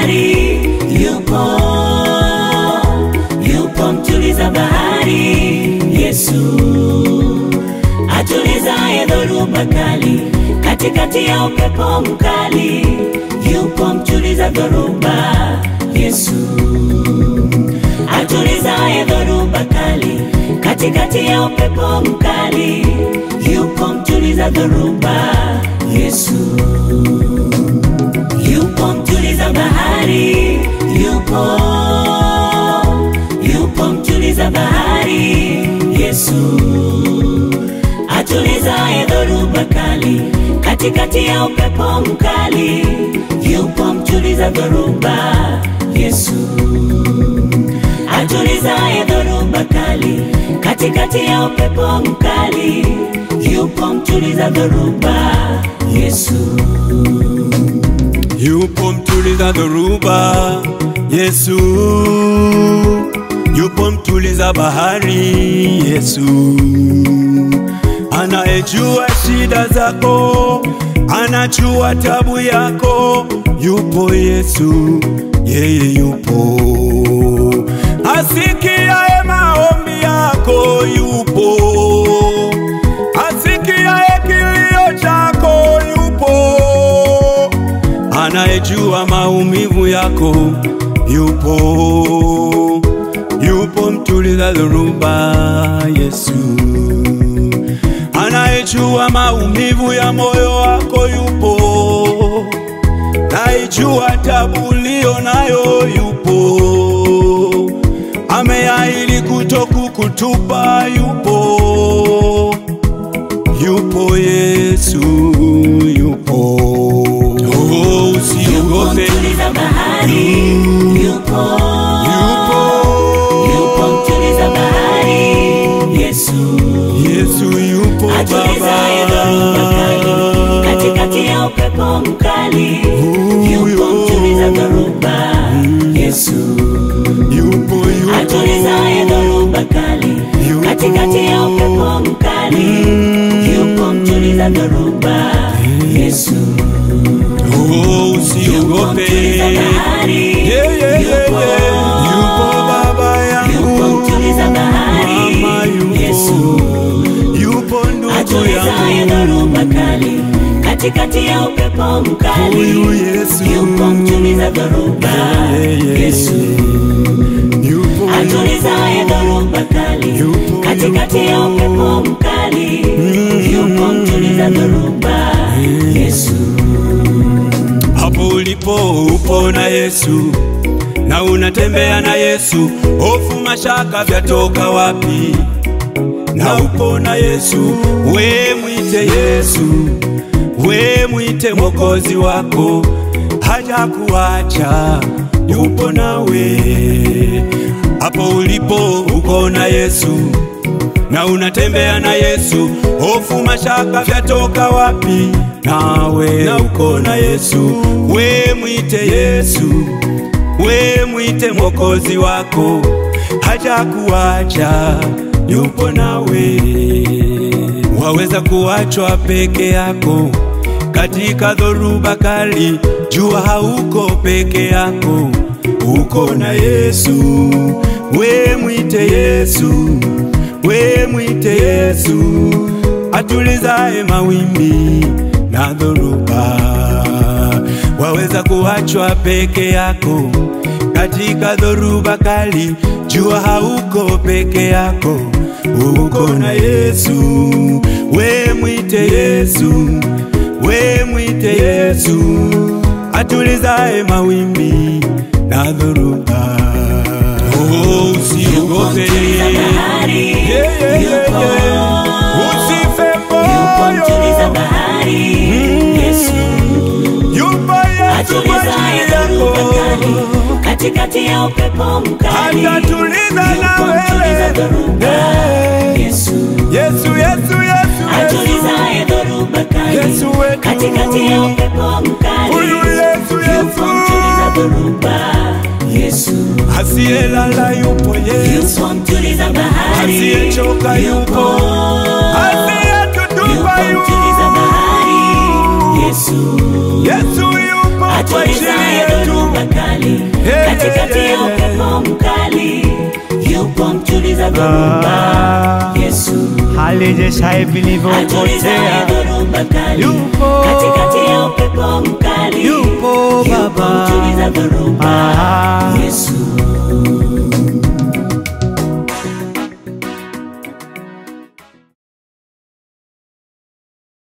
bahari, yupo yupo mtuliza bahari, Yesu atulizaye dhoruba kali, katikati ya upepo mkali, yupo mtuliza dhoruba, Yesu atulizaye dhoruba kali, katikati ya upepo mkali, yupo mtuliza dhoruba, Yesu yupo mtuliza bahari, yupo yupo mtuliza bahari, Yesu atulizaye dhoruba kali, katikati ya upepo mkali, yupo mtuliza dhoruba, Yesu atulizaye dhoruba kali, katikati ya upepo mkali, yupo mtuliza dhoruba, Yesu. Yupo mtuliza dhoruba, Yesu. Yupo mtuliza bahari, Yesu. Anayejua shida zako, anajua tabu yako, yupo Yesu, yeye yupo. Asikiaye maombi yako, yupo. Asikiaye kilio chako, yupo anayejua maumivu yako yupo, yupo mtuliza dhoruba Yesu, anayejua maumivu ya moyo wako yupo, naijua tabu ulio nayo yupo, ameahidi kutokukutupa yupo, yupo Yesu yupo. Oh, Yupo usiogope, mtuliza bahari, yupo yupo yupo mtuliza bahari, Yesu Yesu yupo atulizaye dhoruba kali, Baba. katikati ya upepo mkali, yupo Huyo. mtuliza dhoruba, Yesu Yupo yupo atulizaye dhoruba kali, Yupo. katikati ya upepo mkali, yupo mtuliza dhoruba, Yesu Oh, yupo usiogope. mtuliza bahari, Yeah, yeah, yeah, yupo yeah. Yupo baba yupo yangu, mtuliza bahari, mama yupo, Yesu yupo ndugu atulizaye yangu, dhoruba kali, katikati ya upepo mkali, huyu Yesu, yupo mtuliza dhoruba, Yeah, yeah, Yesu yupo atulizaye dhoruba kali, Yupo, katikati ya upepo mkali, yupo mtuliza dhoruba, Yesu hapo ulipo upo na Yesu na unatembea na Yesu, hofu mashaka vyatoka wapi? Na upo na Yesu, we mwite Yesu, we mwite mwokozi wako, haja kuacha, yupo nawe. Hapo ulipo uko na Yesu na unatembea na Yesu, hofu mashaka vyatoka wapi? Nawe na uko na Yesu, we mwite Yesu, we mwite mwokozi wako, haja kuacha, yupo nawe. Waweza kuachwa peke yako katika dhoruba kali, jua hauko peke yako, uko na Yesu, we mwite Yesu we mwite Yesu atulizaye mawimbi na dhoruba. Waweza kuachwa peke yako katika dhoruba kali, jua hauko peke yako, uko na Yesu. We mwite Yesu, we mwite Yesu atulizaye mawimbi na dhoruba. Oh, usiogope. mtuliza bahari, Yeah, yeah, yeah, yupo yeah. Usife yupo mtuliza moyo, bahari, Yesu yupo Yesu kwa atulizaye ajili dhoruba yako, kali, katikati ya upepo mkali, atatuliza na yupo mtuliza wewe. dhoruba, Yeah. Yesu Yesu, Yesu, Yesu, Yesu, atulizaye dhoruba kali, Yesu wetu. katikati ya upepo mkali, Huyu Yesu, yupo Yesu. mtuliza dhoruba, Yesu asiyelala yupo Yesu, yupo mtuliza bahari, asiyechoka yupo, asiyetutupa yupo mtuliza yupo. bahari, Yesu Yesu yupo kwa ajili atulizaye yetu. dhoruba kali, Hey, katikati yeah, ya yeah. upepo mkali yupo mtuliza dhoruba Ah. Yesu halijeshaye atulizaye vilivyopotea dhoruba kali Yupo. katikati ya upepo mkali Yupo Baba. mtuliza dhoruba